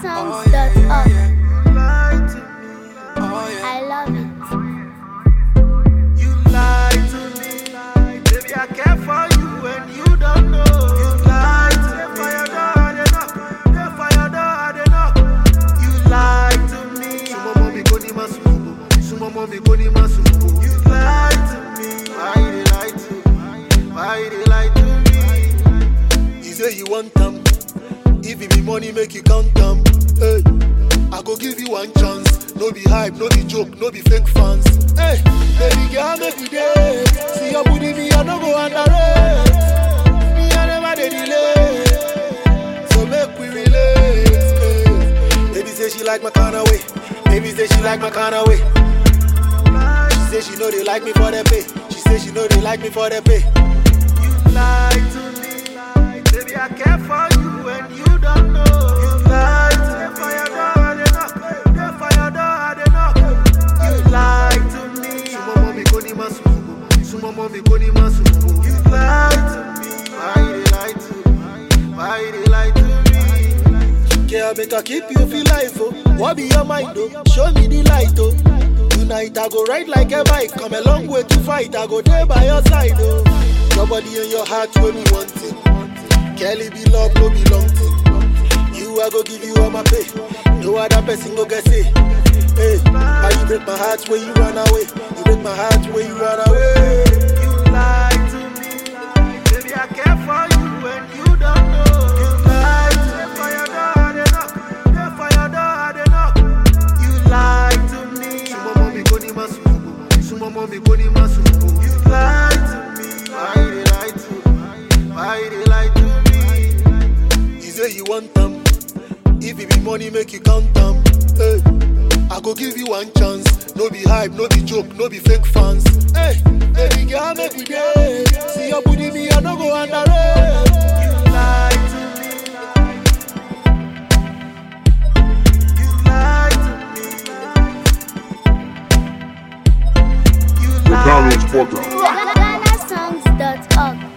GhanaSongs.org. Lie to me. I love it. You lie to me. Baby, I care for you and you don't know. You lie to me. Fire door, I dey knock. Dey fire door, I dey knock. You lie to me. Sumo mommy go ni masubo. Sumo mommy go ni masubo. You lie to me. Why you dey lie to me? Why you dey lie to me? You say you want them. If it be money, make you count them. Hey, I go give you one chance. No be hype, no be joke, no be fake fans. Hey, baby girl, make we day. See your booty, me I no go underrate. Me I never dey delay. So make we relate. Hey. Baby say she like my kind of way. Baby say she like my kind of way. She say she know they like me for the pay. She say she know they like me for the pay. You lie to me, baby. I care for you and you don't know. You lie to me. Fire door, I dey knock. Dey fire door, I dey knock. You lie to me. Sumo mommy go ni masubo. Sumo mommy go ni masubo. You lie to me. Why you dey lie to me? Why you dey lie to me? Girl, make I keep you feel life, oh. What be your mind, oh? Show me the light, oh. Tonight I go ride like a bike. Come a long way to fight. I go there by your side, oh. Your body and your heart when me want it. Kelly be love, no be long thing. You I go give you all my pay. No other person go get say. Hey, how you break my heart when you run away? You break my heart when you run away. You lie to me, baby. I care for you and you don't know. You lie to me. Fire door, I dey knock. Dey fire door, I dey knock. You lie to me. Sumo mommy go ni masubo. Sumo mommy go ni masubo. You lie to me. Why you dey lie to me? Why you dey lie to me? You say you want them. If it be money, make you count them. Hey, I go give you one chance. No be hype, no be joke, no be fake fans. Hey, baby girl, make we day. See your booty, me I no go underrate. You lie to me. You lie to me. You The lie Carlos to Porter. me. GhanaSongs.org.